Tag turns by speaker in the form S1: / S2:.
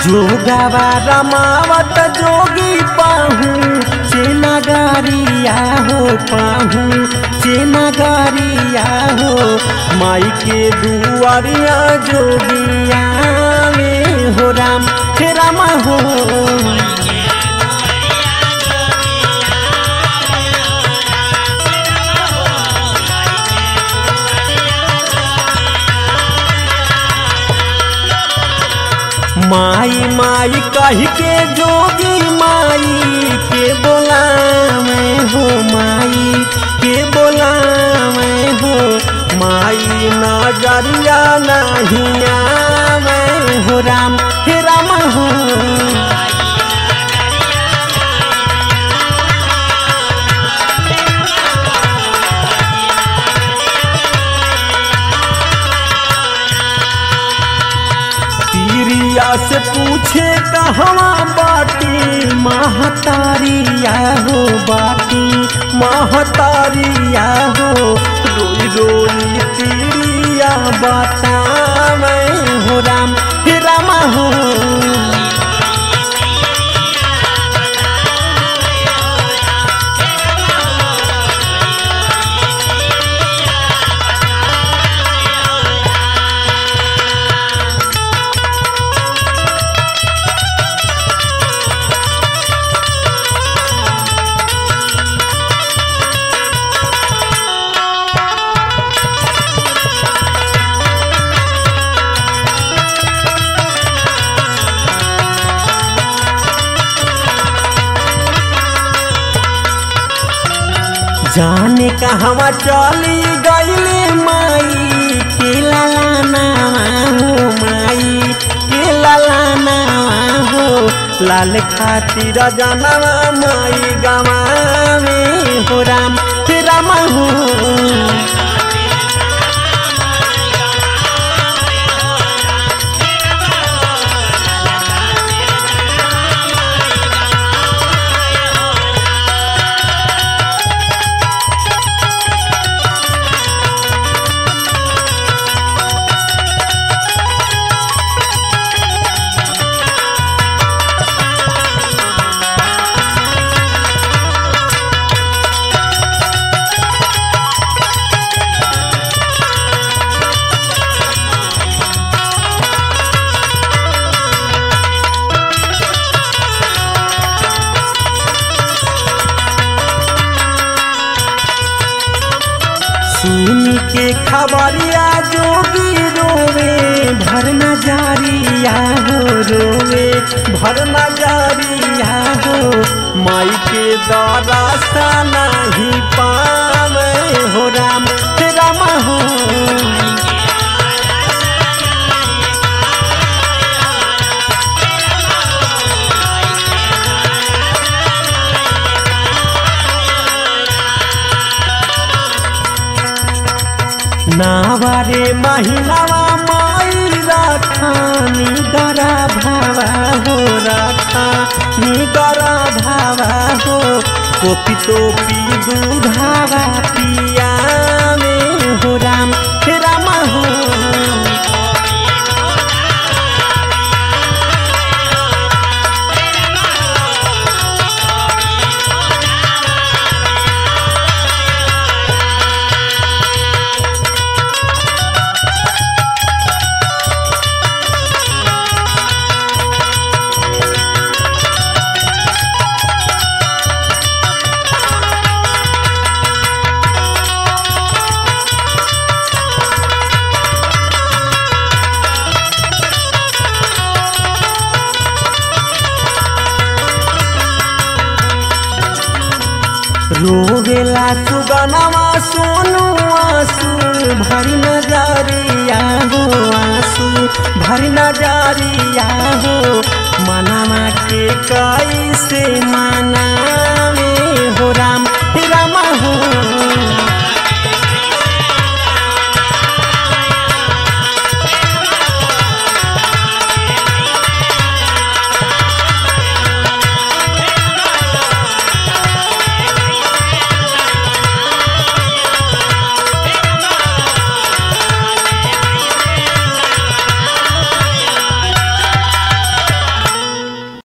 S1: जोगावा रमावत जोगी पाहू चेनगारिया हो पाहू चेनगारिया हो माई के दुआरिया जोगिया में हो राम हे राम हो माई माई कह के जोगी माई के बोला मैं हो माई के बोला मैं हो माई नजरिया नहीं मैं हो राम हे राम हो तीरिया से पूछे कहवा बाटी महतारिया हो बाटी महतारिया हो रोई रोई तीरिया बाता मैं हो राम हे राम हो जाने कहवा चली गईले माई के लालाना हो माई के लालाना हो लाल खातिर जानवा माई गवा में हो राम हे राम हो सुन के खबरिया जोगी रोवे भर नजारिया हो रोवे भर नजारिया हो माई के दौरा सा नहीं पावे हो राम हे राम हो नावारे महिलावा माई राखा निगरा भावा हो राखा निगरा भावा हो कोपी टोपी दूधावा पिया में हो राम हे राम हो रोवेला सुगनवा सोनू आंसू भरी नजरिया हो आंसू भरी नजरिया हो मनमा के कैसे मना